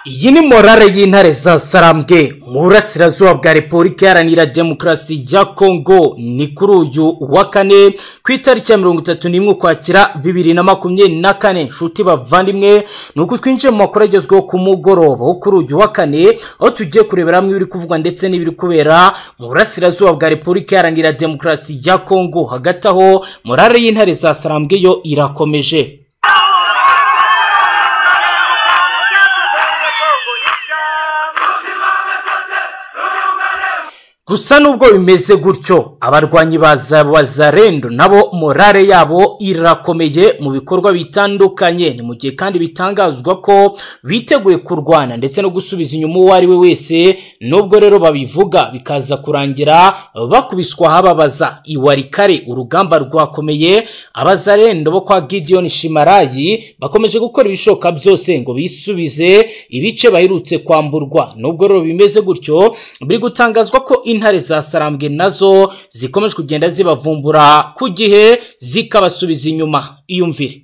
iyi ni morale y'intare za sarambwe mu burasirazuba bwa repubulika iharanira demokarasi ya kongo ni kuri uyu wa kane ku itariki ya mirongo itatu n'imwe ukwakira bibiri na makumyabiri na kane nshuti bavandimwe ni uko twinjiye mu makuru agezweho ku mugoroba wo kuri uyu wa kane aho tugiye kurebera hamwe ibiri kuvugwa ndetse n'ibiri kubera mu burasirazuba bwa repubulika iharanira demokarasi ya kongo hagati aho morale y'intare za sarambwe yo irakomeje gusa nubwo bimeze gutyo abarwanyi ba bazarendo nabo morale yabo irakomeye mu bikorwa bitandukanye ni mu gihe kandi bitangazwa ko biteguye kurwana ndetse no gusubiza inyuma uwo ari we wese nubwo rero babivuga bikaza kurangira bakubiswa ahababaza iwarikare urugamba rwakomeye abazarendo bo kwa Gideon shimarayi bakomeje gukora ibishoboka byose ngo bisubize ibice baherutse kwamburwa nubwo rero bimeze gutyo biri gutangazwa ko intare za sarambwe nazo zikomeje kugenda zibavumbura ku gihe zikabasubiza inyuma iyumvire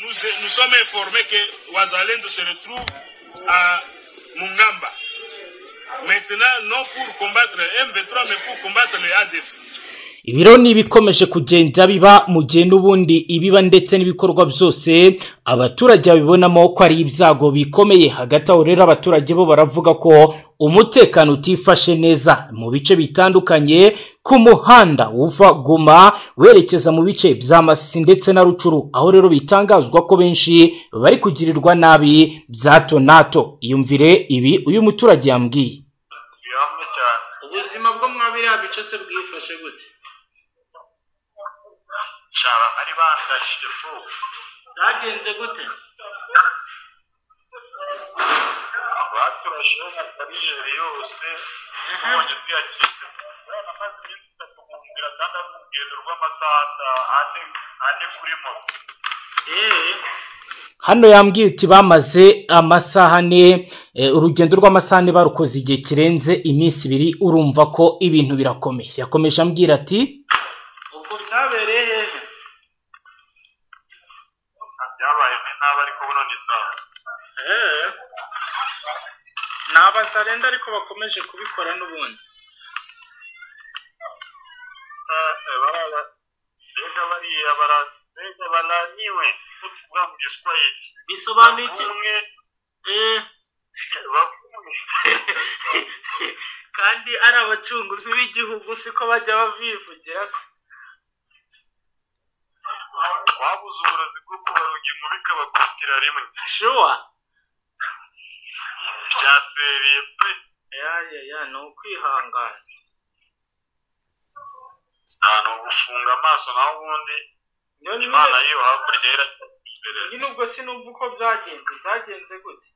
nous sommes informés que Ouazalendo se retrouve à Mungamba. Maintenant, non pour combattre M23, mais pour combattre les ADF. ibiro ni ibikomeje kugenda biba mu gihe n'ubundi ibiba ndetse n'ibikorwa byose abaturage babibonamo ko ari ibyago bikomeye hagati aho rero abaturage bo baravuga ko umutekano utifashe neza mu bice bitandukanye ku muhanda uva guma werekeza mu bice bya masisi ndetse na rucuru aho rero bitangazwa ko benshi bari kugirirwa nabi bya tonato iyumvire ibi uyu muturage yambwiye ubuzima bwo mwa biriya bice se bwifashe gute nshaba bari bandashije fu byagenze gute abaturashe bakarije yose ubonye twiyakitse amazi iminsi itatu mu nzira kandi ari urugendo rw'amasaha ane ane kuri moto eee hano yambwiye uti bamaze amasaha ane urugendo rw'amasaha ane barukoze igihe kirenze iminsi ibiri urumva ko ibintu birakomeye yakomeje ambwira ati ubwo byabereye hehe byabaye ni nabi ariko buno ni sawa eee ni abazarenda ariko bakomeje kubikora n'ubundi mbega bariya mbega bananiwe ko tuvuga mu giswahili bisobanuye iki umwe eee bavuye kandi ari abacunguzi b'igihugu siko bajya babivugira se babuze uburozi bwo kubaroga inkuru ikabakubitira rimwe shuwa byasereye pe ya ya ya ni ukwihangana nta ni ugufunga amaso naho ubundi imana nyine yiyo hakurya y'iratera nyine ubwo sinumva uko byagenze byagenze gute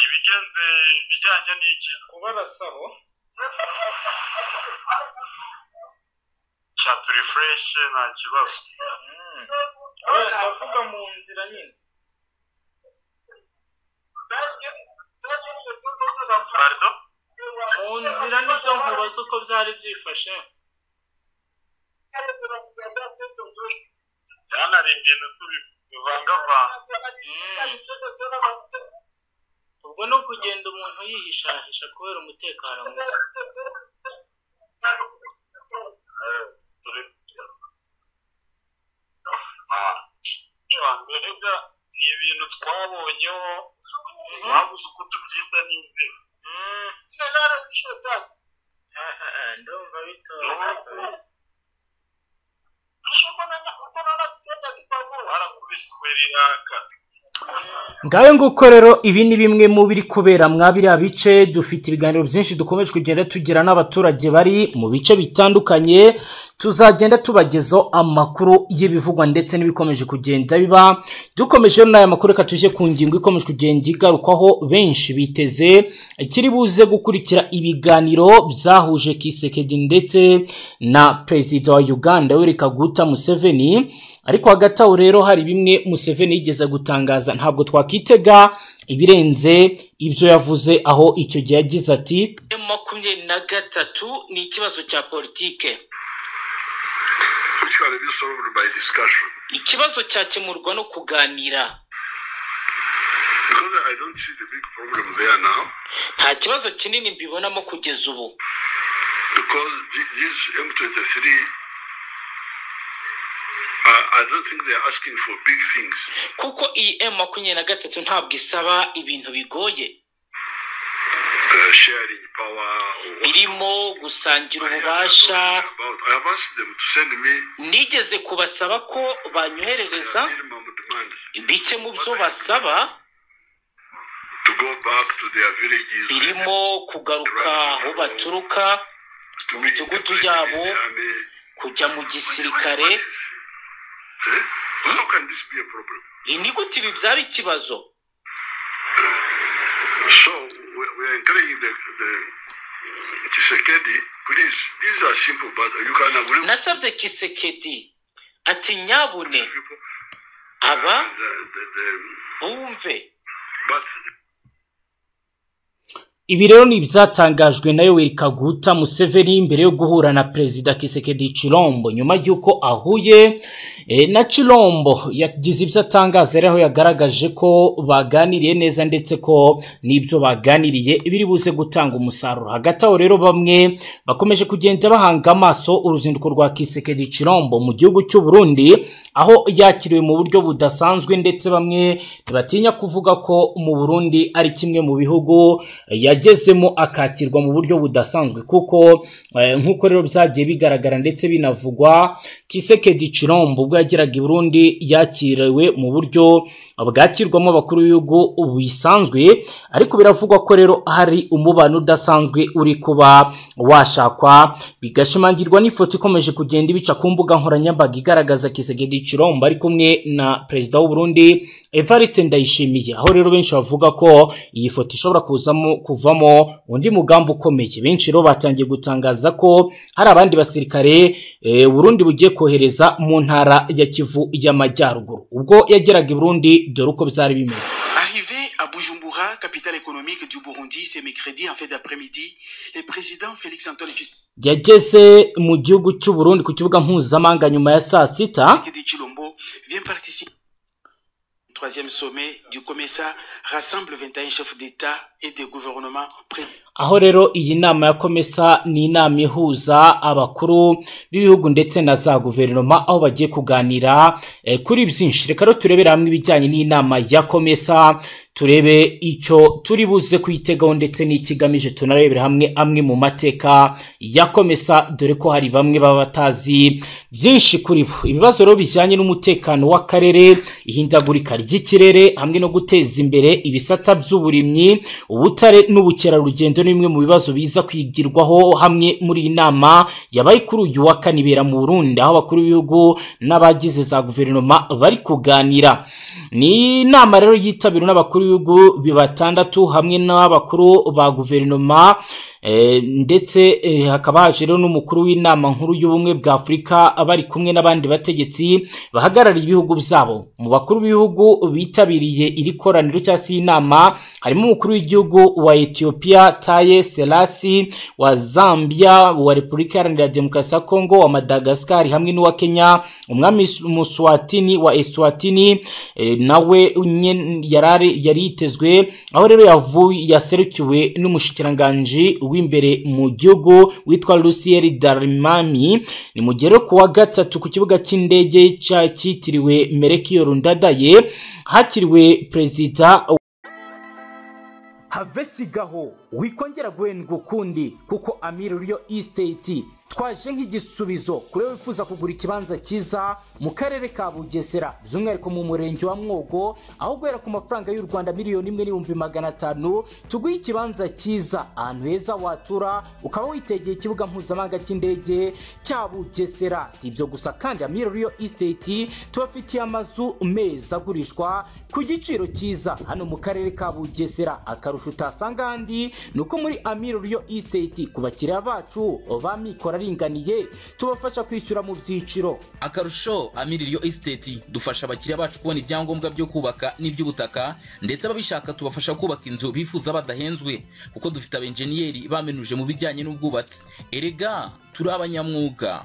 ibigenze ibijyanye n'iki kubarasaho cya turifureshi nta kibazo Mm. Oya, ndavuga mu nzira nyine parido mu nzira nibyo nkubaza uko byari byifashe byanari ibintu tubivangavanze Mm. ubwo ni ukugenda umuntu yihishahisha kubera umutekano muke Eh, turi- Ah, mbega ni ibintu twabonyeho babuze uko tubyita n'inzira Mm. Ah, ah, ah, ndumva bitoze kabisa. barakubisiwe riraka ngayo nguko rero ibi ni bimwe mu biri kubera mwa biriya bice dufite ibiganiro byinshi dukomeje kugenda tugira n'abaturage bari mu bice bitandukanye tuzagenda tubagezaho amakuru y'ibivugwa ndetse n'ibikomeje kugenda biba dukomeje n'aya makuru reka tujye ku ngingo ikomeje kugenda igarukwaho benshi biteze kiri buze gukurikira ibiganiro byahuje kisekedi ndetse na perezida wa uganda yoweri kaguta museveni ariko hagati aho rero hari bimwe museveni yigeze gutangaza ntabwo twakwitega ibirenze ibyo yavuze aho icyo gihe yagize ati makumyabiri na gatatu ni ikibazo cya politike issue will be solved by discussion. ikibazo cyakemurwa no kuganira Because I don't see the big problem there now. nta kibazo kinini mbibonamo kugeza ubu Because th- these M23, uh, I don't think they are asking for big things. kuko iyi emu makumyabiri na gatatu ntabwo isaba ibintu bigoye Uh, sharing power or what. birimo gusangira I have ububasha not talked about. I have asked them to send me nigeze kubasaba ko banyoherereza their minimum demand bike mu byo basaba to go back to their villages birimo kugaruka aho baturuka to meet imidugudu the president yabo. in the army. kujya mu gisirikare What is- eh? How can this be a problem? ni gute ibi byaba ikibazo So we, we are encouraging the, the Tshisekedi, please, these are simple, but you can agree with nasabye kisekedi ati nyabune people. aba And, uh, the, the, bumve but ibi rero ni ibyatangajwe na yoweri kaguta museveni mbere yo guhura na perezida kisekedi cirombo nyuma y'uko ahuye eh, na cirombo yagize ibyo atangaza rero aho yagaragaje ko baganiriye neza ndetse ko n'ibyo baganiriye biri buze gutanga umusaruro hagati aho rero bamwe bakomeje kugenda bahanga amaso uruzinduko rwa kisekedi cirombo mu gihugu cy'u Burundi aho yakiriwe mu buryo budasanzwe ndetse bamwe ntibatinya kuvuga ko mu Burundi ari kimwe mu bihugu yagezemo akakirwa mu buryo budasanzwe kuko eh, nk'uko rero byagiye bigaragara ndetse binavugwa kisekedi cirombo ubwo yageraga i burundi yakiriwe mu buryo bwakirwamo abakuru b'ibihugu bisanzwe ariko biravugwa ko rero hari umubano udasanzwe uri kuba washakwa bigashimangirwa n'ifoto ikomeje kugenda ibica ku mbuga nkoranyambaga igaragaza kisekedi cirombo ari kumwe na perezida w'u Burundi evariste ndayishimiye aho rero benshi bavuga ko iyi foto ishobora kuzamo kuvamo undi mugambi ukomeye benshi rero batangiye gutangaza ko hari abandi basirikare eh, Burundi bugiye kohereza mu ntara ya Kivu y'Amajyaruguru ubwo yageraga i Burundi dore uko byari bimeze Arrivé à Bujumbura, capitale économique du Burundi, ce mercredi en fin d'après-midi, le président Félix-Antoine yageze mu gihugu cy'u Burundi ku kibuga mpuzamahanga nyuma ya saa sita Tshisekedi Chilombo vient participer au troisième sommet du COMESA, rassemble 21 chefs d'État et de gouvernement près aho rero iyi nama ya komesa ni inama ihuza abakuru b'ibihugu ndetse na za guverinoma aho bagiye kuganira eh, kuri byinshi reka rero turebere hamwe ibijyanye n'inama ya komesa turebe icyo turi buze kuyitegaho ndetse n'ikigamije tunarebere hamwe amwe mu mateka ya komesa dore ko hari bamwe baba batazi byinshi kuri bo ibibazo rero bijyanye n'umutekano w'akarere ihindagurika ry'ikirere hamwe no guteza imbere ibisata by'uburimyi ubutare n'ubukerarugendo ni bimwe mu bibazo biza kwigirwaho hamwe muri iyi nama yabaye kuri uyu wa kane ibera mu Burundi aho abakuru b'ibihugu n'abagize za guverinoma bari kuganira ni inama rero yitabiriwe n'abakuru b'ibihugu batandatu hamwe n'abakuru ba guverinoma eh, ndetse eh, hakaba haje rero n'umukuru w'inama nkuru y'ubumwe bwa Afurika bari kumwe n'abandi bategetsi bahagarariye ibihugu byabo mu bakuru b'ibihugu bitabiriye iri koraniro cyangwa se iyi nama harimo umukuru w'igihugu wa Ethiopia Taye Selassie wa Zambia wa Repubulika Iharanira Demokarasi ya Kongo wa Madagascar hamwe n'uwa Kenya umwami Mus- Muswatini wa Eswatini eh, nawe nye- yarari yari yitezwe aho rero yavuye yaserukiwe n'umushikiranganji w'imbere mu gihugu witwa Luciel Darimami ni mu gihe rero ku wa gatatu ku kibuga cy'indege cya cyitiriwe Merekio Rundadaye hakiriwe perezida have sigaho wikongera guhendwa ukundi kuko amiri ruriyo isiteti twaje nk'igisubizo kuri wowe wifuza kugura ikibanza cyiza mu karere ka bugesera by'umwihariko mu murenge wa mwogo aho guhera ku mafaranga y'u rwanda miliyoni imwe n'ibihumbi magana atanu tuguhe ikibanza cyiza ahantu heza watura ukaba witegeye ikibuga mpuzamahanga cy'indege cya bugesera si ibyo gusa kandi amiri ruriyo isiteti tubafitiye amazu meza agurishwa ku giciro cyiza hano mu karere ka bugesera akarusho utasanga ahandi ni uko muri amiro riyo isiteti ku bakiriya bacu ba mikoro aringaniye tubafasha kwishyura mu byiciro akarusho amiri riyo esiteti dufasha abakiriya bacu kubona ibyangombwa byo kubaka n'iby'ubutaka ndetse ababishaka tubafasha kubaka inzu bifuza badahenzwe kuko dufite abenjeniyeri bamenuje mu bijyanye n'ubwubatsi erega turi abanyamwuga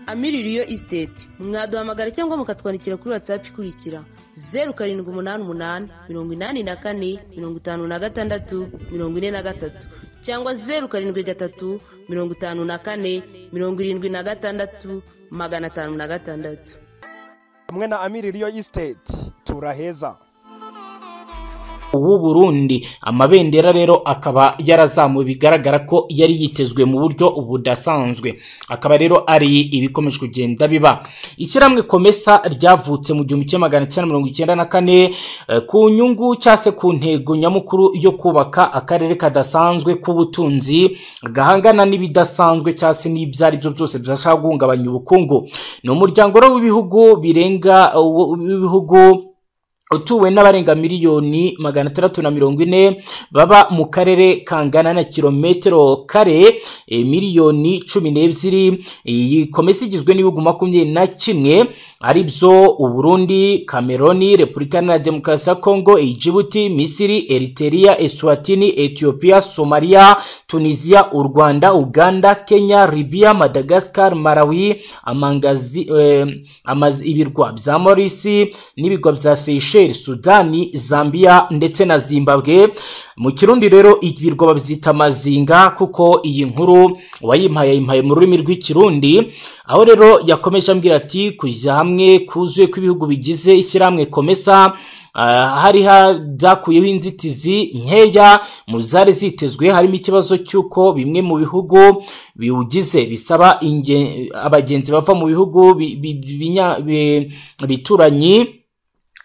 amiririyo isiteti mwaduhamagara cyangwa mukatwandikira kuri watsapu ikurikira zeru karindwi umunani umunani mirongo inani na kane mirongo itanu na gatandatu mirongo ine na gatatu cyangwa zeru karindwi gatatu mirongo itanu na kane mirongo irindwi na gatandatu magana atanu na gatandatu hamwe na amiririyo isiteti turaheza w'u Burundi amabendera rero akaba yarazamuwe bigaragara ko yari yitezwe mu buryo budasanzwe akaba rero ari ibikomeje kugenda biba ishyirahamwe komesa ryavutse mu gihumbi kimwe magana cyenda mirongo icyenda na kane eh, ku nyungu cyangwa se ku ntego nyamukuru yo kubaka akarere kadasanzwe k'ubutunzi gahangana n'ibidasanzwe cyangwa se n'ibyo ari byo byose byashaka guhungabanya ubukungu ni umuryango rero w'ibihugu birenga uh, w'ibihugu utuwe n'abarenga miliyoni magana atandatu na mirongo ine baba mu karere kangana na kilometero kare eh, miliyoni cumi n'ebyiri iyi komisiyo igizwe n'ibihugu makumyabiri na kimwe ari byo uburundi kameroni repubulika iharanira demokarasi ya kongo ijibuti misiri eriteriya eswatini etiyopiya somaliya tunisiya u rwanda uganda kenya libiya madagascar malawi amangazi eh, amazi ibirwa bya morisi n'ibirwa bya seyisheli Niger, Sudani, Zambia ndetse na Zimbabwe. Mu Kirundi rero ibirwa babyita amazinga kuko iyi nkuru wayimpaye yimpaye mu rurimi rw'Ikirundi. Aho rero yakomeje ambwira ati kujya hamwe kuzuye kw'ibihugu bigize ishyirahamwe komesa Uh, hari hadakuyeho inzitizi nkeya mu zari zitezwe harimo ikibazo cy'uko bimwe mu bihugu biwugize bisaba inge- abagenzi bava mu bihugu bi- bi- binya- bi- bituranyi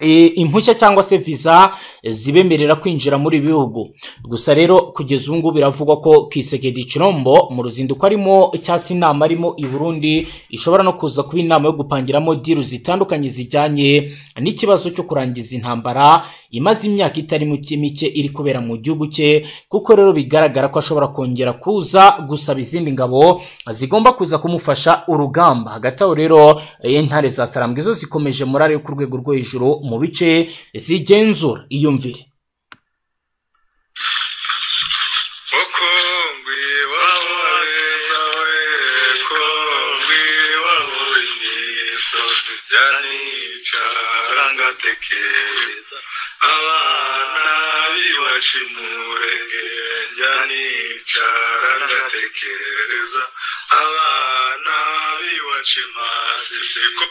e, impushya cyangwa se visa zibemerera kwinjira muri ibi bihugu gusa rero kugeza ubu ngubu biravugwa ko kisegedi kirombo mu ruzinduko arimo cyangwa se inama arimo i burundi ishobora no kuza kuba inama yo gupangiramo diru zitandukanye zijyanye n'ikibazo cyo kurangiza intambara imaze imyaka itari mike mike iri kubera mu gihugu cye kuko rero bigaragara ko ashobora kongera kuza gusaba izindi ngabo zigomba kuza kumufasha urugamba hagati aho rero eh, intare za sarambwe zo zikomeje murare yo ku rwego rwo hejuru mu bice zigenzura iyumvire Okongwi waweza weko ngwi wawunyiso yani carangatekereza abana biwacimurenge yani carangatekereza abana biwacimasisiko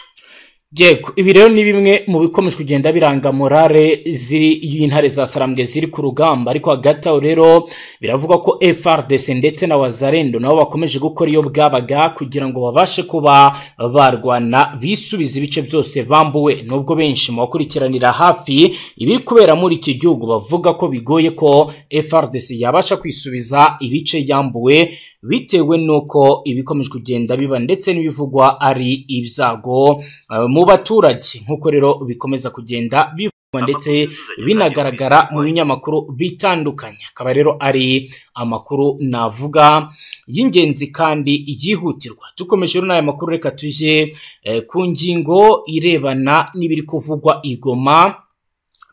yego ibi rero ni bimwe mu bikomeje kugenda biranga morale ziri y'intare za sarambwe ziri ku rugamba ariko hagati aho rero biravugwa ko frdc ndetse na wazarendo nabo bakomeje gukora iyo bwabaga kugira ngo babashe kuba barwana bisubiza ibice byose bambuwe nubwo benshi mu bakurikiranira hafi ibiri kubera muri iki gihugu bavuga ko bigoye ko frdc yabasha kwisubiza ibice yambuwe bitewe n'uko ibikomeje kugenda biba ndetse n'ibivugwa ari ibyago Uh, mu baturage nk'uko rero bikomeza kugenda bivugwa ndetse binagaragara mu binyamakuru bitandukanye akaba rero ari amakuru navuga y'ingenzi kandi yihutirwa dukomeje rero n'aya makuru reka tujye eh, ku ngingo irebana n'ibiri kuvugwa igoma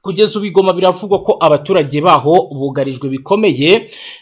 kugeza ubu igoma biravugwa ko abaturage baho bugarijwe bikomeye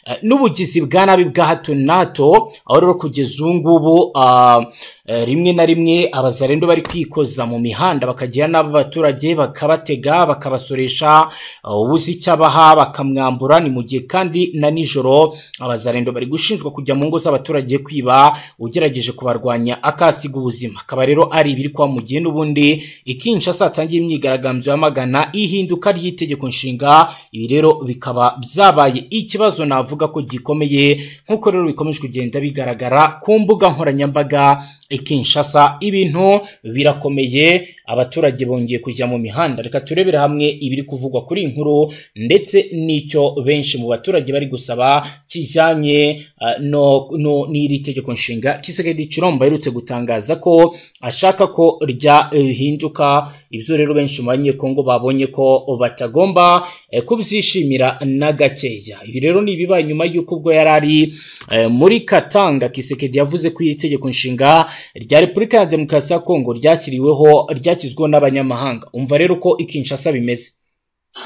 eh, n'ubugizi bwa nabi bwa hato na hato aho rero kugeza ubu ngubu ah, eh, rimwe na rimwe abazarendo bari kwikoza mu mihanda bakagira n'abo abaturage bakabatega bakabasoresha eh, ubuze icyo abaha bakamwambura ni mu gihe kandi na nijoro abazarendo bari gushinjwa kujya mu ngo z'abaturage kwiba ugerageje kubarwanya akasiga ubuzima akaba rero ari ibiri kwa mugihe n'ubundi ikinshasa hatangiye imyigaragambyo yamagana ihinduka ry'itegeko nshinga ibi rero bikaba byabaye ikibazo navuga ko gikomeye nk'uko rero bikomeje kugenda bigaragara ku mbuga nkoranyambaga i Kinshasa ibintu birakomeye abaturage bongeye kujya mu mihanda reka turebere hamwe ibiri kuvugwa kuri iyi nkuru ndetse n'icyo benshi mu baturage bari gusaba kijyanye ah, no- no- n'iri tegeko nshinga Tshisekedi Chilombo aherutse gutangaza ko ashaka ko ryahinduka ibyo rero benshi mu banyekongo babonye ko batagomba eh, kubyishimira na gakeya ibi rero ni ibibaye nyuma y'uko ubwo yari ari eh, muri katanga kisekedi yavuze ko iri tegeko nshinga rya repubulika ya demokarasi ya kongo ryashyiriweho ryashyizweho n'abanyamahanga umva rero uko ikinshasa bimeze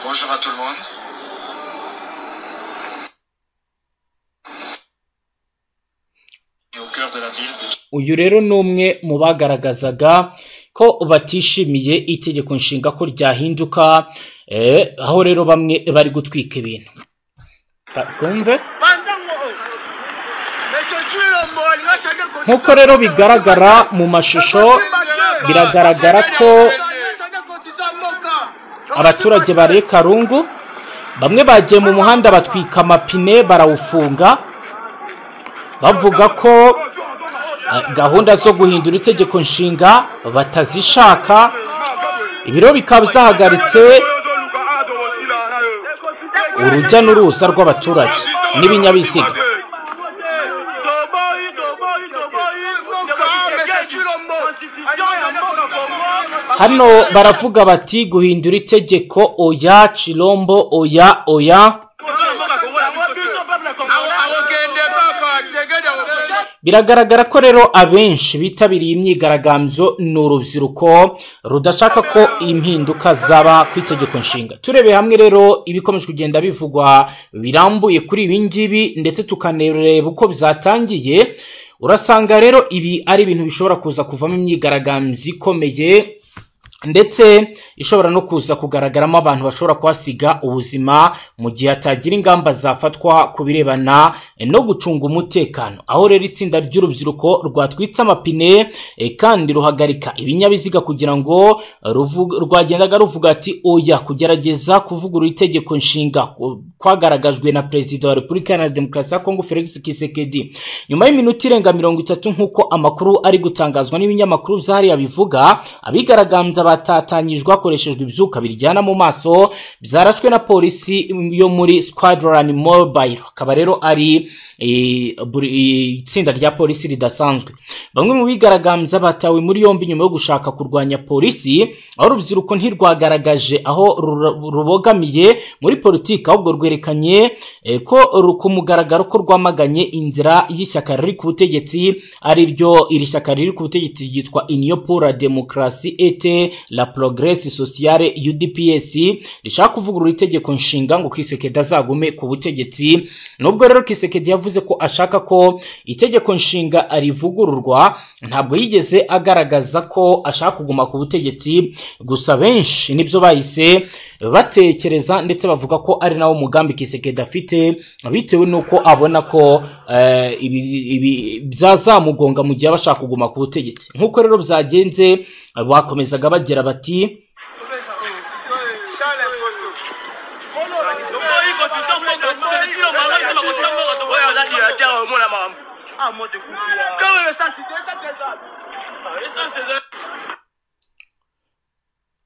Bonjour à tout le monde. Et au cœur de la ville de uyu rero ni umwe mu bagaragazaga ko batishimiye itegeko nshinga ko ryahinduka eh, aho rero bamwe bari gutwika ibintu Ta- twumve nk'uko rero bigaragara mu mashusho biragaragara ko abaturage bariye karungu bamwe bagiye mu muhanda batwika amapine barawufunga bavuga ko eh, gahunda zo guhindura itegeko nshinga batazishaka ibiro bikaba byahagaritse urujya n'uruza rw'abaturage n'ibinyabiziga hano baravuga bati guhindura itegeko oya cirombo oya oya biragaragara ko rero abenshi bitabiriye imyigaragambyo ni urubyiruko rudashaka ko impinduka zaba ku itegeko nshinga turebeye hamwe rero ibikomeje kugenda bivugwa birambuye kuri ibi ngibi ndetse tukanareba uko byatangiye urasanga rero ibi ari ibintu bishobora kuza kuvamo imyigaragambyo ikomeye ndetse ishobora no kuza kugaragaramo abantu bashobora kuhasiga ubuzima mu gihe hatagira ingamba zafatwa ku birebana no gucunga umutekano aho rero itsinda ry'urubyiruko rwatwitse amapine eh, kandi ruhagarika ibinyabiziga kugira ngo ruvu- rwagendaga ruvuga ati oya kugerageza kuvugurura itegeko nshinga ku- kwagaragajwe na perezida wa repubulika iharanira demokarasi ya kongo felix kisekedi nyuma y'iminota irenga mirongo itatu nk'uko amakuru ari gutangazwa n'ibinyamakuru byahariya bivuga abigaragambya batatanyijwe hakoreshejwe ibyuka biryana mu maso byarashwe na polisi yo muri squadron mobile akaba rero ari eh, buri- eh, itsinda rya polisi ridasanzwe bamwe mu bigaragambya batawe muri yombi nyuma yo gushaka kurwanya polisi aho urubyiruko ntirwagaragaje aho rura- rubogamiye muri politiki ahubwo rwerekanye eh, ko ru- ku mugaragaro ko rwamaganye inzira y'ishyaka riri ku butegetsi ari ryo iri shyaka riri ku butegetsi ryitwa union pour la demokarasi ete la progresi sociale udps rishaka kuvugurura itegeko nshinga ngo kisekedi azagume ku butegetsi nubwo rero kisekedi yavuze ko ashaka ko itegeko nshinga rivugururwa ntabwo yigeze agaragaza ko ashaka kuguma ku butegetsi gusa benshi nibyo bahise batekereza ndetse bavuga ko ari nawo mugambi kisekedi afite bitewe n'uko abona ko eh, ibi- ibi byazamugonga mu gihe aba ashaka kuguma ku butegetsi nk'uko rero byagenze bakomezaga bagira bati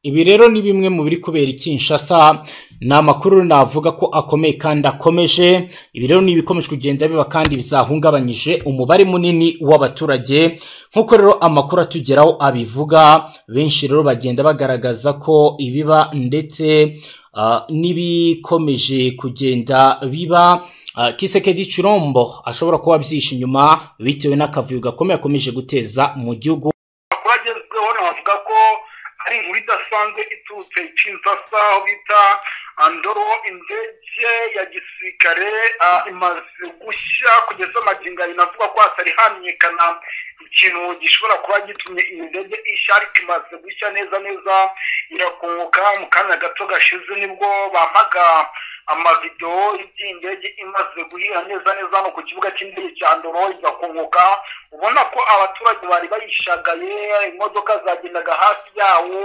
ibi rero ni bimwe mu biri kubera i Kinshasa ni amakuru navuga ko akomeye kandi akomeje ibi rero ni ibikomeje kugenda biba kandi bizahungabanyije umubare munini w'abaturage nk'uko rero amakuru atugeraho abivuga benshi rero bagenda bagaragaza ko ibiba ndetse ah, n'ibikomeje kugenda biba ah, kisekedi cirombo ashobora kuba abyishe inyuma bitewe n'akavuyo gakomeye akomeje guteza mu gihugu twagezweho navuga ko ari inkuru idasanzwe iturutse kinshasa aho bita andoro indege ya gisirikare ah, imaze gushya kugeza magingo abiri navuga ko hatari hamenyekana ikintu gishobora kuba gitumye iyi ndege ishya ariko imaze gushya neza neza irakongoka mu kanya gato gashize nibwo bampaga amavidewo y'iby'iyi ndege imaze guhira neza neza hano ku kibuga cy'indege cya ndoro igakongoka ubona ko abaturage bari bayishagaye imodoka zagendaga hafi yawo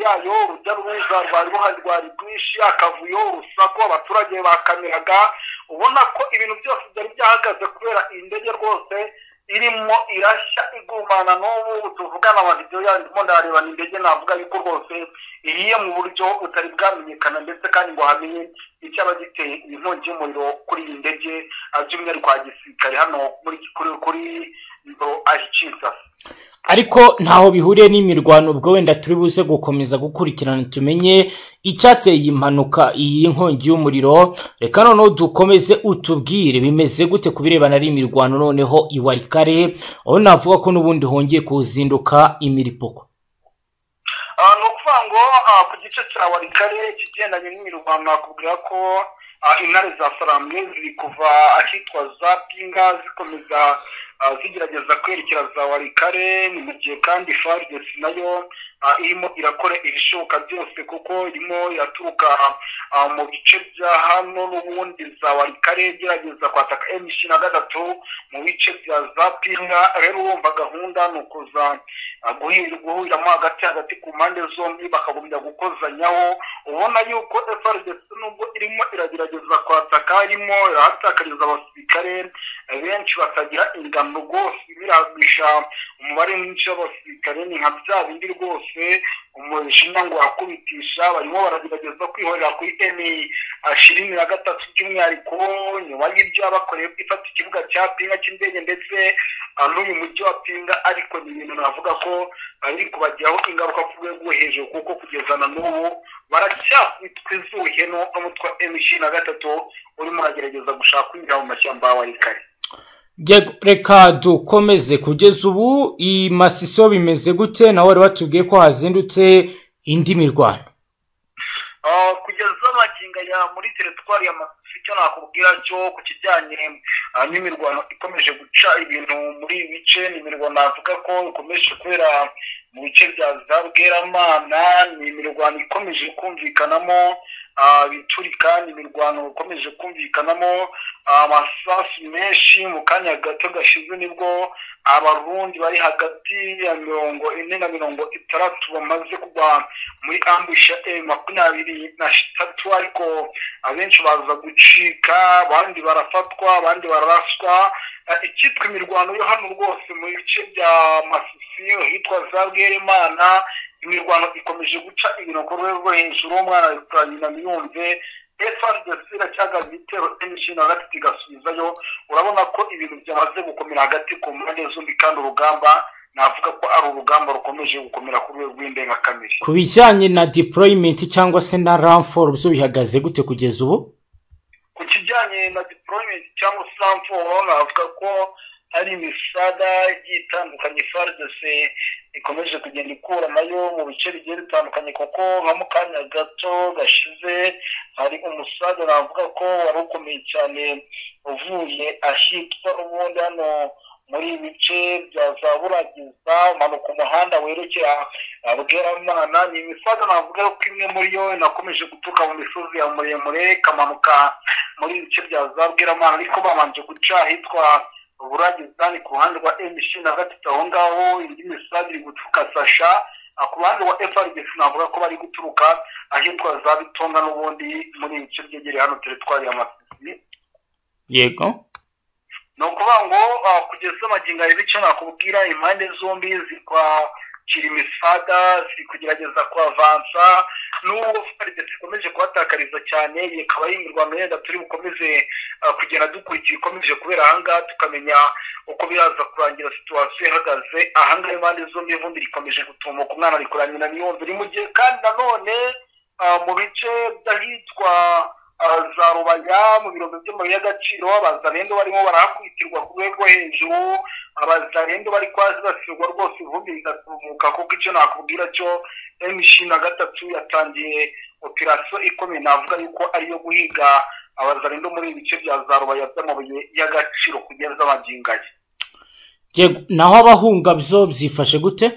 yayo urujya n'uruza rwari ruhari rwari rwinshi akavuyo urusaku abaturage bakamiraga ubona ko ibintu byose byari byahagaze kubera iyi ndege rwose irimo irashya igumana n'ubu tuvugana amavidewo yayo ndimo ndareba ni indege navuga yuko rwose ihiye mu buryo butari bwamenyekana ndetse kandi ngo hamenye icyaba giteye inkongi y'umuriro kuri iyi ndege ah, by'umwihariko ya gisirikare hano muri kuri kuri ndoro ashyikirizasa ariko ntaho bihuriye n'imirwano ubwo wenda turi buze gukomeza gukurikirana tumenye icyateye iyi mpanuka iyi nkongi y'umuriro reka noneho dukomeze utubwire bimeze gute ku birebana n'imirwano noneho iwari kare aho navuga ko n'ubundi hongeye kuzinduka imiripoko Ah, ni ukuvuga ngo ah, ku gice cya warikare ikigendanye n'imirwano nakubwira ko ah, intare za saramwe ziri kuva ahitwa za pinga zikomeza ah, zigerageza kwerekera za warikare mu gihe kandi fardes nayo ah, irimo irakora ibishoboka byose kuko irimo iraturuka ah, mu bice bya hano n'ubundi za warikare igerageza kwataka emishi na gatatu mu bice bya za pinga rero urumva gahunda ni ukuza ah, guhir- guhuriramo hagati hagati ku mpande zombi bakagombya gukozanyaho ubona yuko fardes nubwo irimo iragerageza kwataka irimo irahatakariza abasirikare benshi batagira ingano rwose biragisha umubare mwinshi w'abasirikare ni nka bya bindi rwose umujinya ngo akubitisha barimo baragerageza kwihorera kuri eni ishirini na gatatu by'umwihariko nyuma y'ibyo bakoreye ifata ikibuga cya pinga cy'indege ndetse ah, n'uyu mujyi wa pinga ariko ni ibintu navuga ko ah, biri kubagiraho ingaruka ku rwego rwo hejuru kuko kugeza na n'ubu baracyakubitwa izuhe no- n'umutwe wa eni ishirini na gatatu urimo uragerageza gushaka kwinjira mu mashyamba ya warikare Yego, reka dukomeze kugeza ubu i masiso bimeze gute nawe wari watubwiye ko hazindutse indi mirwano Ah, kugeza amagingo ya muri teritwari ya masisi icyo nakubwira cyo ku kijyanye ah, n'imirwano ikomeje guca ibintu muri ibi bice ni imirwano navuga ko ikomeje kubera mu bice bya za bweramana ni imirwano ikomeje kumvikanamo ah, ibiturika ni imirwano ikomeje kumvikanamo ah, amasasu menshi mu kanya gato gashize nibwo abarundi bari hagati ya mirongo ine na mirongo itandatu bamaze kugwa muri ambusha e makumyabiri na shitatu ariko abenshi baza gucika abandi barafatwa abandi bararaswa Eh, icyitwa imirwano yo hano rwose mu bice bya masisi hitwa za bwerimana imirwano ikomeje guca ibintu ku rwego rwo hejuru umwana wa nyina yumve efuperi iracyagaza ibitero emishinga na gatatu igasubizayo urabona ko ibintu byamaze gukomera hagati ku mpande zombi kandi urugamba navuga ko ari urugamba rukomeje gukomera ku rwego rw'indengakamere ku bijyanye na deployment cyangwa se na ramforo byo bihagaze gute kugeza ubu ku kijyanye na deployment cyangwa samforo navuga ko hari imisaga igiye itandukanye fardese ikomeje kugenda ikura nayo mu bice bigiye bitandukanye kuko nka mu kanya gato gashize hari umusaga navuga ko wari ukomeye cyane uvuye ahitwa ubundi hano muri ibi bice bya za buragiza umanuka umuhanda werekera ah, bweramana ni imisaga navuga ko imwe muri yo inakomeje guturuka mu misozi ya muremure ikamanuka muri ibi bice bya za bweramana ariko babanje guca ahitwa buragiza ni ku ruhande rwa emishi na gatatu aho ngaho indi misaga iri guturuka sasha Ah, ku ruhande rwa frdc navuga ko bari guturuka ahitwa za bitonga n'ubundi muri ibi bice byegereye hano teritwari ya masisi yego ni ukuvuga ngo ah, kugeza amagingo abiri icyo nakubwira impande zombi ziri kwakira imisaga ziri kugerageza kuavansa n'ubwo faridesi ikomeje kuhatakariza cyane iyi ikaba ari imirwano yenda turi bukomeze ah, kugenda dukurikira ikomeje kubera ahangaha tukamenya uko biraza kurangira situwasiyo ihagaze ahangaha impande zombi ivumbi rikomeje gutumuka umwana rikora nyina niyumva iri mu gihe kandi nanone ah, mu bice by'ahitwa ah, za rubaya mu birombe by'amabuye y'agaciro abazarendo barimo barahakwitirwa ku rwego rwo hejuru abazarendo bari kwazibasirwa rwose ivumbi rigatumuka kuko icyo nakubwira cyo emishin na gatatu yatangiye operasiyo ikomeye navuga yuko ariyo guhiga abazarendo muri ibi bice bya za rubaya by'amabuye y'agaciro kugeza amagingo aye yego naho abahunga byo byifashe gute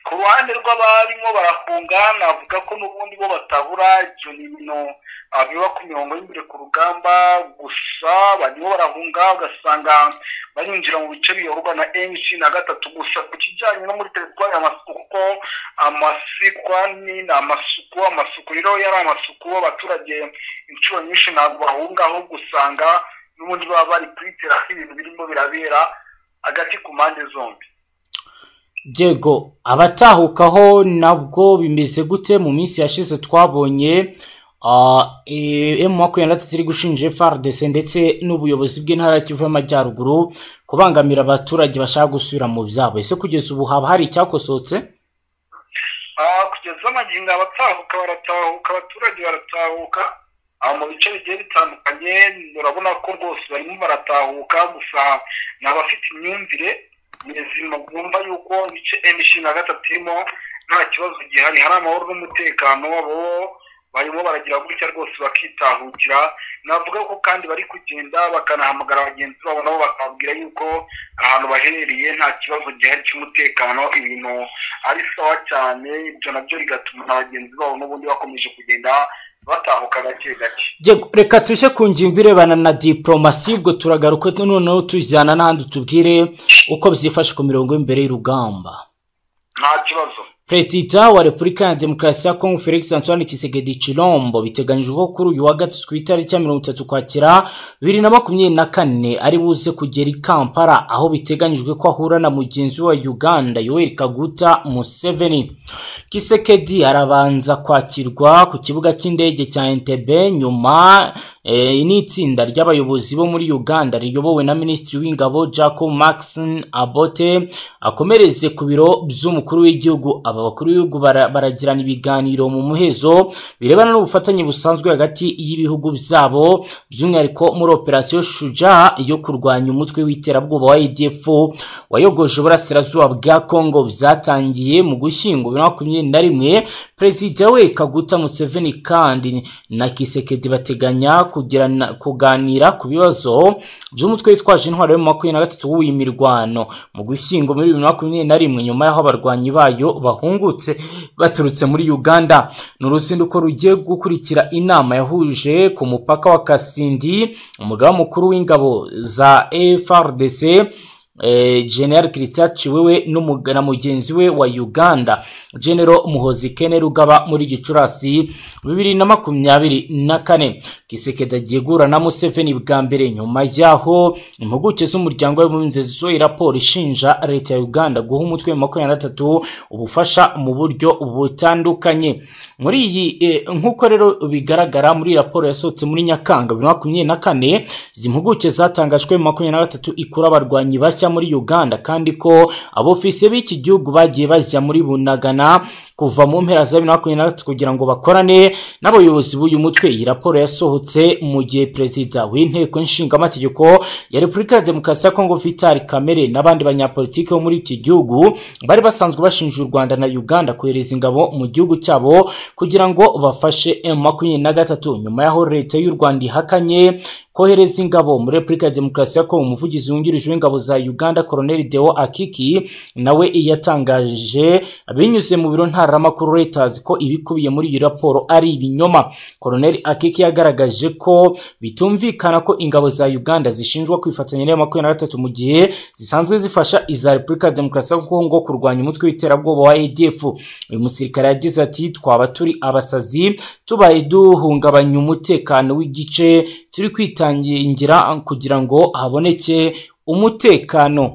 ku ruhande rw'abarimo barahunga navuga ko n'ubundi bo batabura ibyo ni ibintu ah, biba ku mirongo y'imbere ku rugamba gusa barimo barahunga ugasanga barinjira mu bice biyoborwa na mc na gatatu gusa ku kijyanye no muri teritwari amasuku kuko amasikwa ni ni amasuku amasuku rero yari amasuku abaturage inshuro nyinshi ntabwo bahunga ahubwo usanga n'ubundi baba bari kwitera ko ibintu birimo birabera hagati ku mpande zombi yego abatahukaho nabwo bimeze gute mu minsi yashize twabonye emu makumyabiri na gatatu iri gushinja frdc ndetse n'ubuyobozi bw'intara ya kivu y'amajyaruguru kubangamira abaturage bashaka gusubira mu byabo ese kugeza ubu haba hari icyakosotse Ah, kugeza amagingo abatahuka baratahuka abaturage baratahuka ah, mu bice bigiye bitandukanye urabona ko rwose barimo baratahuka gusa ni abafite imyumvire mizima bumva yuko ibice emishinga gatatu irimo nta kibazo gihari hari amahoro n'umutekano abo barimo baragira gutya rwose bakitahukira navuga ko kandi bari kugenda bakanahamagara bagenzi babo nabo bakababwira yuko ahantu baherereye nta kibazo gihari cy'umutekano ibintu ari sawa cyane ibyo nabyo bigatuma na bagenzi babo n'ubundi bakomeje kugenda batahuka gake gake Yego, reka tuje ku ngingo irebana na diporomasi ubwo turagaruka noneho tujyana n'ahandi tubwire uko byifashe ku mirongo y'imbere y'urugamba nta kibazo perezida wa repubulika ya demokarasi ya kongo felix antoine kisegedi chilombo biteganyijwe ko kuri uyu wa gatatu ku itariki ya mirongo itatu kwakira bibiri na makumyabiri na kane ari buze kugera i kampala aho biteganyijwe ko ahura na mugenzi we wa uganda yoweri kaguta museveni kisekedi arabanza kwakirwa ku kibuga cy'indege cya entebe nyuma e, ni itsinda ry'abayobozi bo muri uganda riyobowe na minisitiri w'ingabo jacob maxon abote akomereze ku biro by'umukuru w'igihugu aba bakuru b'ibihugu bara- baragirana ibiganiro mu muhezo birebana n'ubufatanye busanzwe hagati y'ibihugu byabo by'umwihariko muri operasiyo shuja yo kurwanya umutwe w'iterabwoba wa adf wayogoje uburasirazuba bwa kongo byatangiye mu gushyingo bibiri na makumyabiri na rimwe perezida we kaguta museveni kandi na kisekedi bateganya kugirana- kuganira ku bibazo by'umutwe witwaje intwaro yo mu makumyabiri na gatatu w'uyu mirwano mu gushyingo muri bibiri na makumyabiri na rimwe nyuma y'aho abarwanyi bayo bahungutse baturutse muri uganda ni uruzinduko rugiye gukurikira inama yahuje ku mupaka wa kasindi umugaba mukuru w'ingabo za frdc eh, general christian chiwewe n'umuga- na mugenzi we wa uganda general muhozi kene rugaba muri gicurasi bibiri na makumyabiri na kane kisekedi agiye guhura na museveni bwa mbere nyuma y'aho impuguke z'umuryango w'abibumbye zisohoye raporo ishinja leta ya uganda guha umutwe wa makumyabiri na gatatu ubufasha mu buryo butandukanye muri iyi eh, nk'uko rero bigaragara muri raporo yasohotse muri nyakanga bibiri na makumyabiri na kane izi mpuguke zatangajwe makumyabiri na gatatu ikura abarwanyi bashya muri uganda kandi ko abofisiye b'iki gihugu bagiye bajya muri bunagana kuva mu mpera za bibiri na makumyabiri na gatatu kugira ngo bakorane n'abayobozi b'uyu mutwe iyi raporo yasohotse mu gihe perezida w'inteko nshingamategeko ya repubulika ya demokarasi ya kongo vitali kamere n'abandi banyapolitiki bo muri iki gihugu bari basanzwe bashinja u rwanda na uganda kohereza ingabo mu gihugu cyabo kugira ngo bafashe m makumyabiri na gatatu nyuma y'aho leta y'u rwanda ihakanye kohereza ingabo muri repubulika ya demokarasi ya kongo umuvugizi wungirije w'ingabo za uganda koroneli deo akiki nawe yatangaje binyuze mu biro ntaramakuru reuters ko ibikubiye muri iyi raporo ari ibinyoma koroneli akiki yagaragaje ko bitumvikana ko ingabo za uganda zishinjwa kwifatanya n'iya makumyabiri na gatatu mu gihe zisanzwe zifasha iza repubulika ya demokarasi ya kongo kurwanya umutwe w'iterabwoba wa adf uyu musirikare yagize ati twaba turi abasazi tubaye duhungabanya umutekano w'igice turi kwitangira kugira ngo haboneke umutekano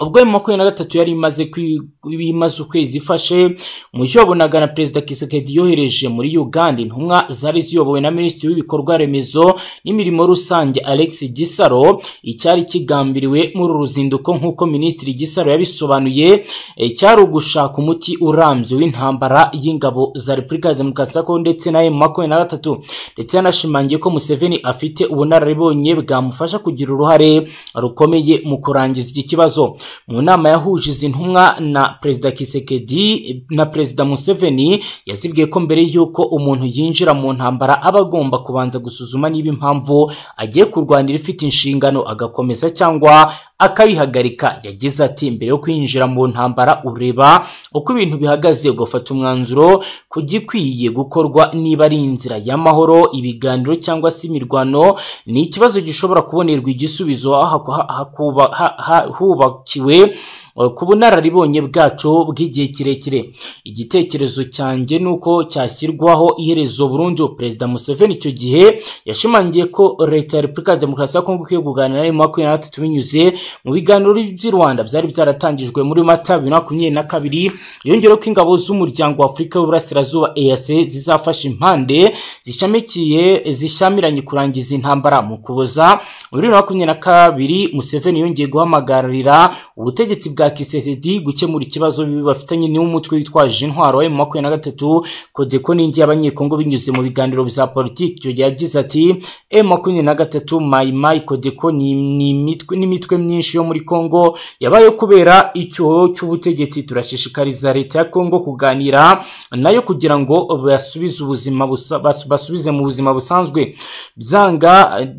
ubwo ayo makumyabiri na gatatu yari imaze kwi- imaze ukwezi ifashe mu cyo yabonaga na perezida kisekedi yohereje muri uganda intumwa zari ziyobowe na minisitiri w'ibikorwa remezo n'imirimo rusange alex gisaro icyari kigambiriwe muri uru ruzinduko nk'uko minisitiri gisaro yabisobanuye eh, cyari ugushaka umuti urambye w'intambara y'ingabo za repubulika ya demokarasi ya kongo ndetse na emu makumyabiri na gatatu ndetse yanashimangiye ko museveni afite ubunararibonye bwamufasha kugira uruhare rukomeye mu kurangiza iki kibazo mu nama yahuje izi ntumwa na perezida kisekedi na perezida museveni yazibwiye ko mbere y'uko umuntu yinjira mu ntambara aba agomba kubanza gusuzuma niba impamvu agiye kurwanira ifite inshingano agakomeza cyangwa akabihagarika yagize ati mbere yo kwinjira mu ntambara ureba uko ibintu bihagaze ugafata umwanzuro ku gikwiye gukorwa niba ari inzira y'amahoro ibiganiro cyangwa se imirwano ni ikibazo gishobora kubonerwa igisubizo haku- hakuba- ha- ha- hubakiwe eh, ku bunararibonye bwacu bw'igihe kirekire igitekerezo cyanjye ni uko cyashyirwaho iherezo burundu perezida museveni icyo gihe yashimangiye ko leta ya repubulika ya demokarasi ya kongo ikwiye kuganira na makumyabiri na gatatu binyuze mu biganiro by'i rwanda byari byaratangijwe muri mata bibiri na makumyabiri na kabiri yongeyeho ko ingabo z'umuryango wa afurika y'uburasirazuba eac zizafasha impande zishamikiye zishyamiranye kurangiza intambara mu kuboza muri bibiri na makumyabiri na kabiri museveni yongeye guhamagarira ubutegetsi bwa perezida kisetedi gukemura ikibazo bafitanye n'umutwe witwaje intwaro wa makumyabiri na gatatu kodeko n'indi y'abanyekongo binyuze mu biganiro bya politiki icyo gihe yagize ati e makumyabiri na gatatu mayimayi kodeko ni- ni imitwe- n'imitwe myinshi yo muri kongo yabaye kubera icyoho cy'ubutegetsi turashishikariza leta ya kongo kuganira nayo kugira ngo basubize ubuzima busa- bas- basubize mu buzima busanzwe byanga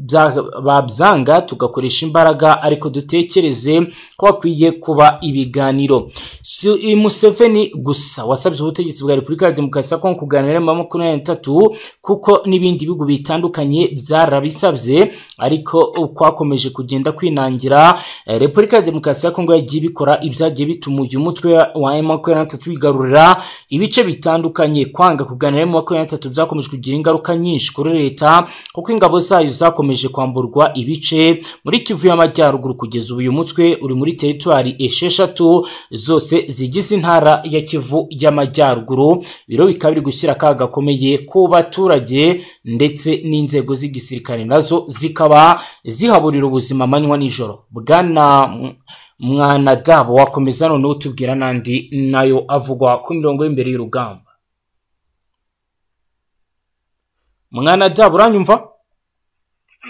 bya- babyanga tugakoresha imbaraga ariko dutekereze ko hakwiye kuba ibiganiro si i museveni gusa wasabye ubutegetsi bwa repubulika ya demokarasi ya kongo kuganira na makumyabiri na gatatu kuko n'ibindi bihugu bitandukanye byarabisabye ariko kwakomeje kugenda kwinangira eh, repubulika ya demokarasi ya kongo yagiye ibikora ibyagiye bituma uyu mutwe wa m makumyabiri na gatatu wigarurira ibice bitandukanye kwanga kuganira na m makumyabiri na gatatu byakomeje kugira ingaruka nyinshi kuri leta kuko ingabo zayo zakomeje kwamburwa ibice muri kivu y'amajyaruguru kugeza ubu uyu mutwe uri muri teritwari esheshatu zose zigize intara ya kivu y'amajyaruguru biro bikaba biri gushyira akaga gakomeye ku baturage ndetse n'inzego z'igisirikare nazo zikaba zihaburira ubuzima amanywa nijoro bwana M- mwanadabo wakomeza noneho utubwira n'andi nayo avugwa ku mirongo y'imbere y'urugamba mwanadabo uranyumva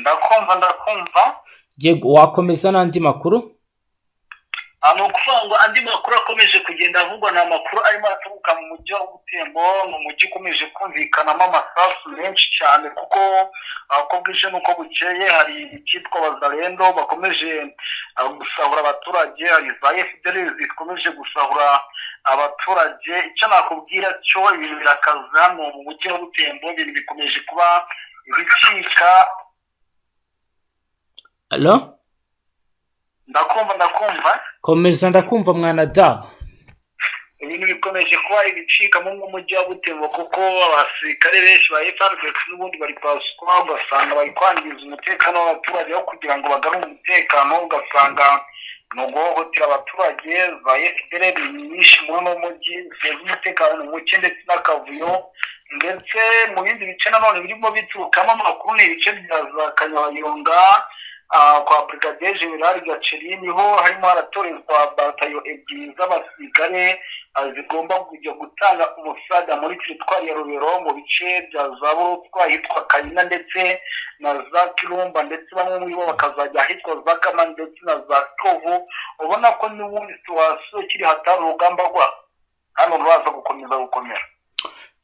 ndakumva ndakumva yego wakomeza n'andi makuru Ah, ni ukuvuga ngo andi makuru akomeje kugenda avugwa ni amakuru arimo araturuka mu mujyi wa butembo ni umujyi ukomeje kumvikanamo amasasu menshi cyane kuko ah, uko bwije n'uko bukeye hari icyitwa bazarendo bakomeje ah, gusahura abaturage hari za fdr zikomeje gusahura abaturage icyo nakubwira cyo ibintu birakaza hano mu mujyi wa butembo ibintu bikomeje kuba bicika alo ndakumva ndakumva komeza ndakumva mwanadabo ibintu bikomeje kuba ibicika mu mujyi wa butembo kuko abasirikare benshi ba FRDC n'ubundi bari kwasukwa ugasanga bari kwangiza umutekano w'abaturage aho kugira ngo bagarure umutekano ugasanga ni uguhohotera abaturage za FDL nyinshi muri uno mujyi ziteza umutekano ni muke ndetse n'akavuyo ndetse mu bindi bice nanone birimo biturukamo amakuru ni ibice bya za kanyabayonga ah, kwa brigadier general gaceri niho harimo haratorezwa batayo ebyiri z'abasirikare ah, zigomba kujya gutanga umusada muri teritwari ya rubero mu bice bya za burutwa ahitwa kayina ndetse na za kirumba ndetse bamwe muri bo bakazajya ahitwa za kama ndetse na za tovu ubona ko n'ubundi situwasiyo kiri hatari urugamba rwa hano ruraza gukomeza gukomera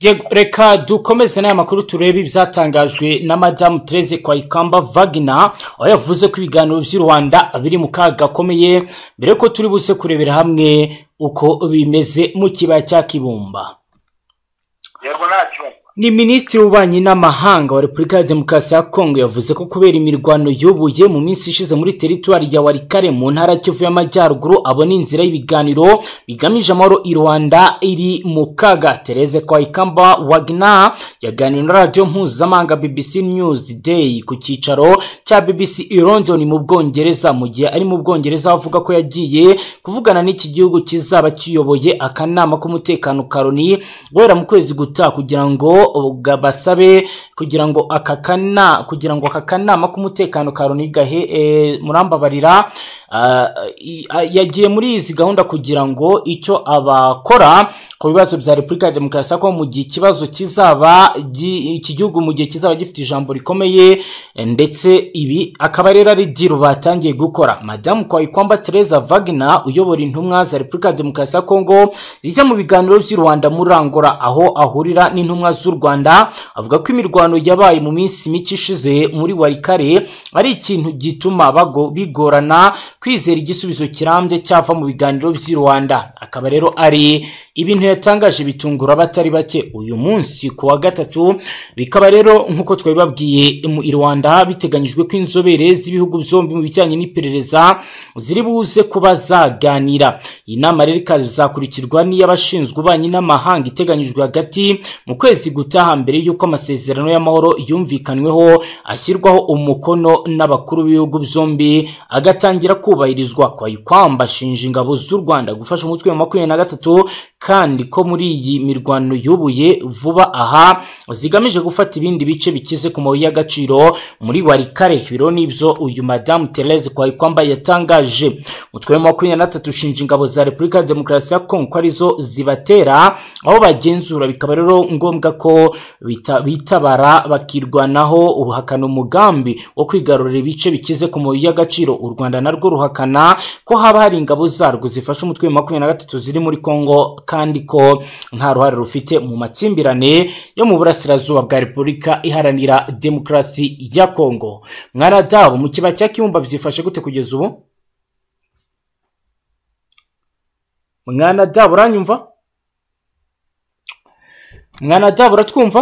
Yego, reka dukomeze n'aya makuru turebe ibyatangajwe na madamu terese kwayikamba vagina aho yavuze ko ibiganiro by'u rwanda biri mu kaga gakomeye mbere ko turi buze kurebera hamwe uko bimeze mu kibaya cya kibumba yego nta kibazo ni minisitiri w'ububanyi n'amahanga wa repubulika ya demokarasi ya kongo yavuze ko kubera imirwano yubuye mu minsi ishize muri teritwari ya warikare mu ntara ya kivu y'amajyaruguru abona inzira y'ibiganiro bigamije amahoro i rwanda iri mu kaga tereze kwayikamba wagna yaganiriye na radiyo mpuzamahanga bbc news day ku cyicaro cya bbc i london mu bwongereza mu gihe ari mu bwongereza avuga ko yagiye kuvugana n'iki gihugu kizaba kiyoboye akanama k'umutekano karoni guhera mu kwezi gutaha kugira ngo ubwa- basabe kugira ngo aka kana kugira ngo aka kanama k'umutekano ka Loni gahe eh, murambabarira ah, i- ah, yagiye muri izi gahunda kugira ngo icyo abakora ku bibazo bya Repubulika ya Demokarasi ya Kongo mu gihe ikibazo kizaba gi- iki gihugu mu gihe kizaba gifite ijambo rikomeye eh, ndetse ibi akaba rero ari diro batangiye gukora madamu kwayikwamba Teresa Wagner uyobora intumwa za Repubulika ya Demokarasi ya Kongo zijya mu biganiro by'u Rwanda muri Angola aho ahurira n'intumwa z'u Rwanda avuga ko imirwano yabaye mu minsi mike ishize muri Warikare ari ikintu gituma bago bigorana kwizera igisubizo kirambye cyava mu biganiro by'u Rwanda akaba rero ari ibintu yatangaje bitungura abatari bake uyu munsi ku wa gatatu bikaba rero nk'uko twabibabwiye mu i Rwanda biteganyijwe ko inzobere z'ibihugu byombi mu bijyanye n'iperereza ziri buze kuba zaganira iyi nama rero ikazakurikirwa n'iy'abashinzwe ububanyi n'amahanga iteganyijwe hagati mu kwezi guta gutaha mbere y'uko amasezerano y'amahoro yumvikanweho ashyirwaho umukono n'abakuru b'ibihugu byombi agatangira kubahirizwa kwari kwambashinja ingabo z'u rwanda gufasha umutwe wa makumyabiri na gatatu kandi ko muri iyi mirwano yubuye vuba aha zigamije gufata ibindi bice bikize ku mabuye y'agaciro muri warikare biro n'ibyo uyu madamu Therese kwari kwambaye yatangaje umutwe wa makumyabiri na gatatu ushinja ingabo za repubulika ya demokarasi ya kongo ko arizo zibatera aho bagenzura bikaba rero ngombwa ko bita- bitabara bakirwanaho uhakana umugambi wo kwigarurira ibice bikize ku mabuye y'agaciro u rwanda narwo ruhakana ko haba hari ingabo zarwo zifasha umutwe wa makumyabiri na gatatu ziri muri kongo kandi ko nta ruhare rufite mu makimbirane yo mu burasirazuba bwa repubulika iharanira demokarasi ya kongo mwaradabu mu kibaya cya kibumba byifashe gute kugeza ubu mwana dabu uranyumva mwana dabu uratwumva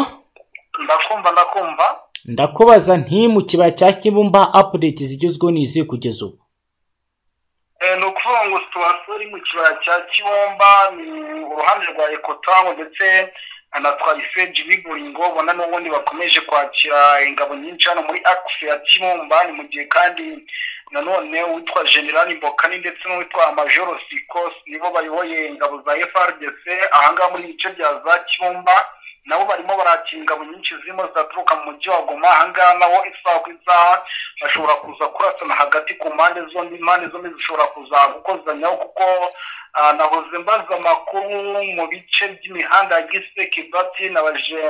ndakumva ndakumva ndakubaza nti mu kibaya cya kibumba apudeti zigezweho ni izihe kugeza ubu Eh, ni ukuvuga ngo situwasiyo iri mu kibaya cya kibomba ni uruhande rwa ekotango ndetse na twayifeji biburingo ubona n'ubundi bakomeje kwakira ingabo nyinshi hano muri akisi ya kibumba ni mu gihe kandi nanone uwitwa generali mbokani ndetse n'uwitwa majoro sikos nibo bayoboye ingabo za frdc ahangaha muri ibice bya za kibumba nabo barimo barakira ingabo nyinshi zirimo zaturuka mu mujyi wa goma ahangaha nawo isaha ku isaha bashobora kuza kurasana hagati ku mpande zombi impande zombi zishobora kuza gukozanyaho kuko ah, nahoze mbaza amakuru mu bice by'imihanda ya giseke bati nabaje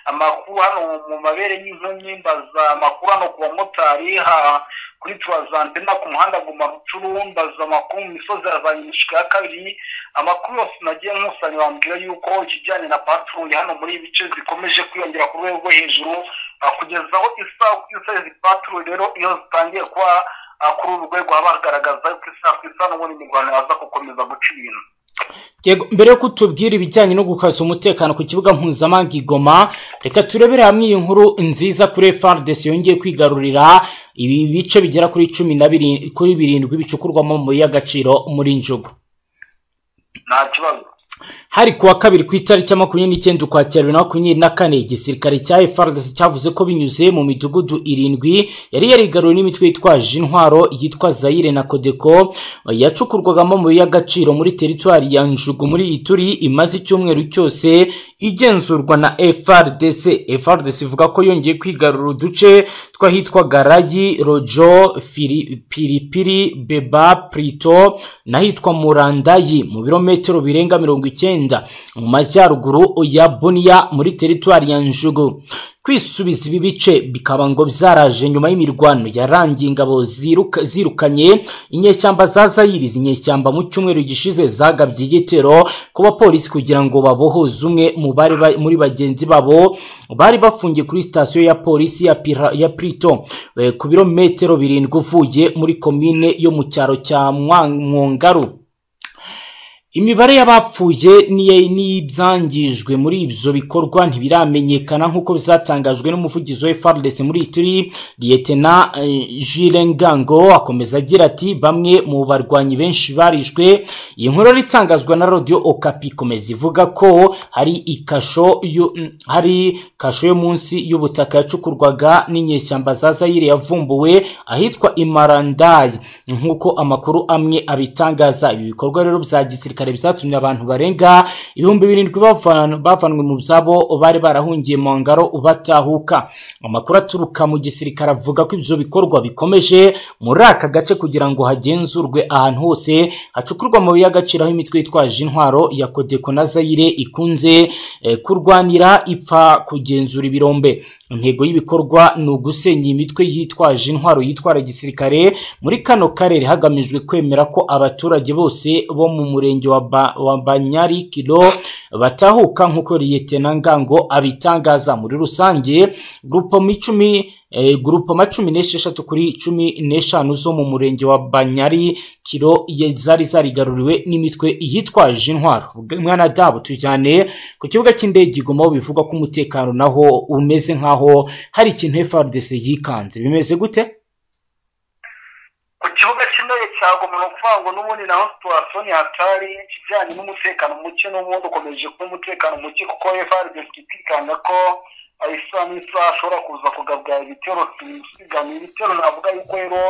amakuru hano mu mabere y'inkumi mbaza amakuru hano ku bamotari ha- kuri turazantena ku muhanda guma rucuru mbaza amakuru mu misozi ya za nyamishika ya kabiri amakuru yose nagiye nkusanya bambwira yuko ikijyanye na patrouille hano muri ibi bice zikomeje kwiyongera ku rwego rwo hejuru ah, kugeza aho isaha ku isaha izi patrouille rero iyo zitangiye kuba ah, kuri uru rwego haba hagaragaza yuko isaha ku isaha n'ubundi imirwano yaza gukomeza guca ibintu Yego, mbere yo kutubwira ibijyanye no gukaza umutekano ku kibuga mpuzamahanga i Goma reka turebere hamwe iyi nkuru nziza kuri FARDC yongeye kwigarurira ibi bice bigera kuri cumi na biri- kuri birindwi bicukurwamo amabuye y'agaciro muri njugu nta kibazo hari kuwa kabiri ku itariki ya makumyabiri n'icyenda ukwakira bibiri na makumyabiri na kane igisirikare cya FARDC cyavuze ko binyuze mu midugudu irindwi yari yarigaruriwe n'imitwe yitwaje intwaro yitwa Zaire na Codeco yacukurwagamo amabuye y'agaciro muri teritwari ya Njugu muri Ituri imaze icyumweru cyose igenzurwa na FRDC FRDC ivuga ko yongeye kwigarura uduce twahitwa Garayi Rojo Fili- Pilipili Beba Prito n'ahitwa Murandayi mu birometero birenga mirongo icyenda mu majyaruguru ya Bunia muri teritwari ya Njugu kwisubiza ibi bice bikaba ngo byaraje nyuma y'imirwano yarangiye ingabo ziruka- zirukanye inyeshyamba za Zayiri inyeshyamba mu cyumweru gishize zagabye igitero ku bapolisi kugira ngo babohoze umwe mu bari ba- muri bagenzi babo bari bafungiye kuri sitasiyo ya polisi ya, Pira, ya Prito eh, ku birometero birindwi uvuye muri komine yo mu cyaro cya Mwa- Mwongaru imibare y'abapfuye n'iye- n'ibyangijwe muri ibyo bikorwa ntibiramenyekana nk'uko bizatangajwe n'umuvugizi wa FARDC muri Ituri Lieutenant eh, Jules Ngango akomeza agira ati bamwe mu barwanyi benshi barishwe iyi nkuru yari itangazwa na Radio Okapi ikomeza ivuga ko hari ikasho yo- mm, hari kasho yo munsi y'ubutaka yacukurwaga n'inyeshyamba za Zaire yavumbuwe ahitwa Imarandayi nk'uko amakuru amwe abitangaza ibi bikorwa rero bya gisirikare byatumye abantu barenga ibihumbi birindwi bavan- bavanwe mu byabo bari barahungiye mu ngaro batahuka amakuru aturuka mu gisirikare avuga ko ibyo bikorwa bikomeje muri aka gace kugira ngo hagenzurwe ahantu hose hacukurwa amabuye y'agaciro aho imitwe yitwaje intwaro ya Codeco na Zaire ikunze eh, kurwanira ipfa kugenzura ibirombe intego y'ibikorwa ni ugusenya imitwe yitwaje intwaro yitwara gisirikare muri kano karere hagamijwe kwemera ko abaturage bose bo mu murenge wa Ba- wa Banyarikiro batahuka nk'uko Liyetena Ngango abitangaza muri rusange grupo micumi eh, grupoma cumi n'esheshatu kuri cumi n'eshanu zo mu murenge wa Banyari kiro ye- zari zarigaruriwe n'imitwe yitwaje intwaro mwana dabo tujyane ku kibuga cy'indege i Goma aho bivugwa ko umutekano naho umeze nk'aho hari ikintu FARDC yikanze bimeze gute ku kibuga cy'indege ntabwo umuntu ukuvuga ngo n'ubundi naho situwasiyo ni hatari ikijyanye n'umutekano muke n'ubundi ukomeje kuba umutekano muke kuko efaride itikanga ko isaha n'isaha ashobora kuza kugabwa ibitero bisigamye ibitero navuga yuko rero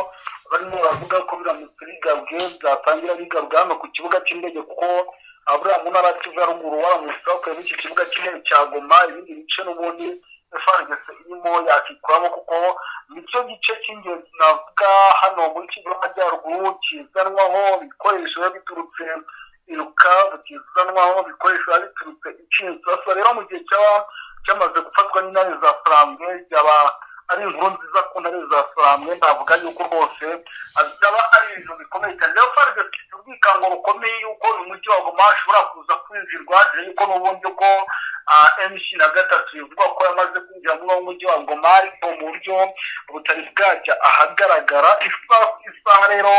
barimo baravuga ko biramutse bigabwe byatangira bigabwa hano ku kibuga cy'indege kuko aburiya mu ntara kivu ya ruguru waramutse bakuyemo iki kibuga cy'indege cya goma ibindi bice n'ubundi efarigese irimo yakikuramo kuko nicyo gice cy'ingenzi navuga hano muri kivu y'amajyaruguru kizanwaho ibikoresho biba biturutse iruka bukizanwaho ibikoresho biba biturutse ikintu rero mu gihe cyaba cyamaze gufatwa n'intare za furambwe byaba ari inkuru nziza ku ntare za furambwe navuga yuko rwose byaba ari ibintu bikomeye cyane rero farg ifite ubwikango bukomeye yuko uyu mujyi wa goma ashobora kuza kwinjirwa dore yuko n'ubundi ko mc na gatatu bivugwa ko yamaze kwinjira muri uwo mujyi wa goma ariko mu buryo butari bwajya ahagaragara isaha rero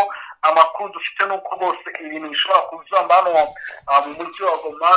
amakuru dufite ni uko rwose ibintu bishobora kuzamba hano mu mujyi wa goma